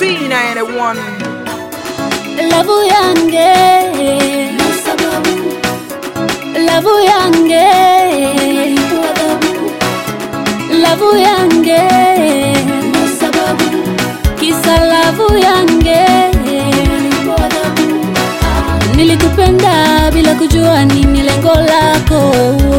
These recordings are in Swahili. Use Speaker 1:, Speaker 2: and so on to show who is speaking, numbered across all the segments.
Speaker 1: B91
Speaker 2: Lavu yange Lavu yange Lavu yange Kisa lavu yange Nilikupenda bila kujua nini lengo lako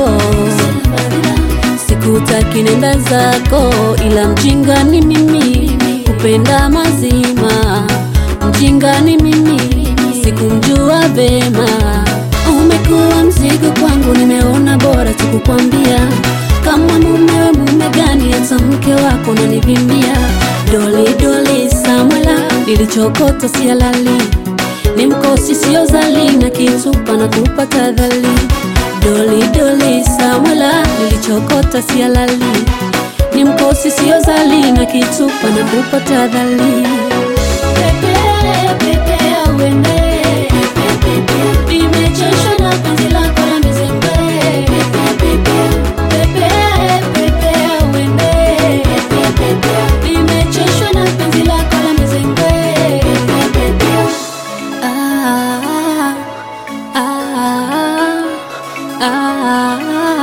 Speaker 2: Sikutaki nenda zako ila mjinga ni mimi Kupenda mazima Mjinga ni mimi Sikumjua vema Umekuwa mzigo kwangu nimeona bora tu kukwambia Kama mumewe mume gani hata mke wako nanivimbia Doli doli Samuela nilichokota si halali ni mkosi sio zali na kitupa na kupata dhali doli doli Samuela nilichokota si halali ni mkosi sio zali na kitupa na kupata dhali Nimechoshwa na penzi lako la mizembe Nimechoshwa na penzi lako la mizembe Ah, ah, ah,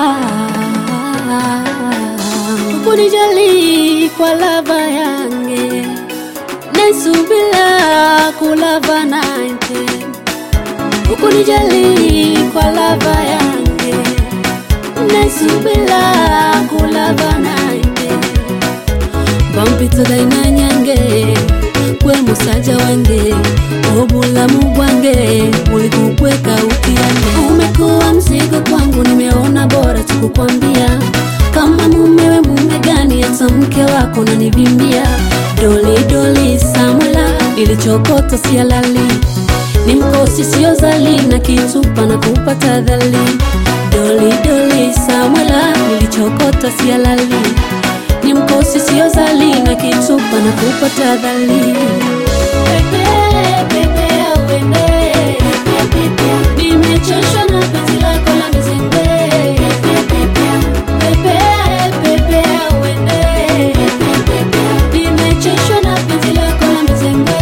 Speaker 2: ah. Kunijali kwa lava yange Nesubila kulava nante Ukunijali kwa lava yange Nesubila kulava nante bampita daina nyange gwe musajja wange obulamu bwange buli kukweka ukiange umekuwa mzigo kwangu nimeona bora tukukwambia kama mumewe mume gani hata mke wako nanivimbia doli doli Samuela nilichokota si halali ni mkosi sio zali na kitupa na kupata dhali doli doli Samuela nilichokota si halali ni mkosi sio zali na kitupa na kupata dhali nimechoshwa na penzi lako la mizembe nimechoshwa na penzi lako la mizembe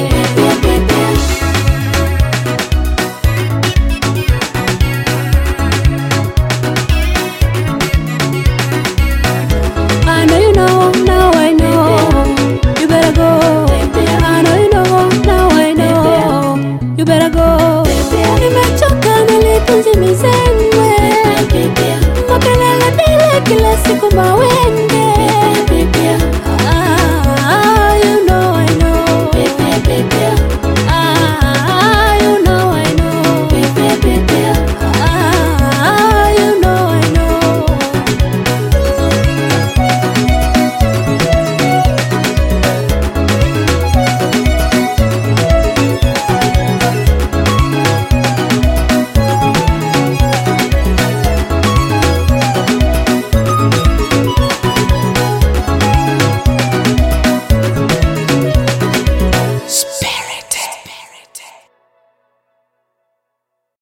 Speaker 2: I know you know, now I know. You better go. I know you know, now I know. You better go. Nimechoka nilipenzi mizengwe, makelele bila kila siku mawe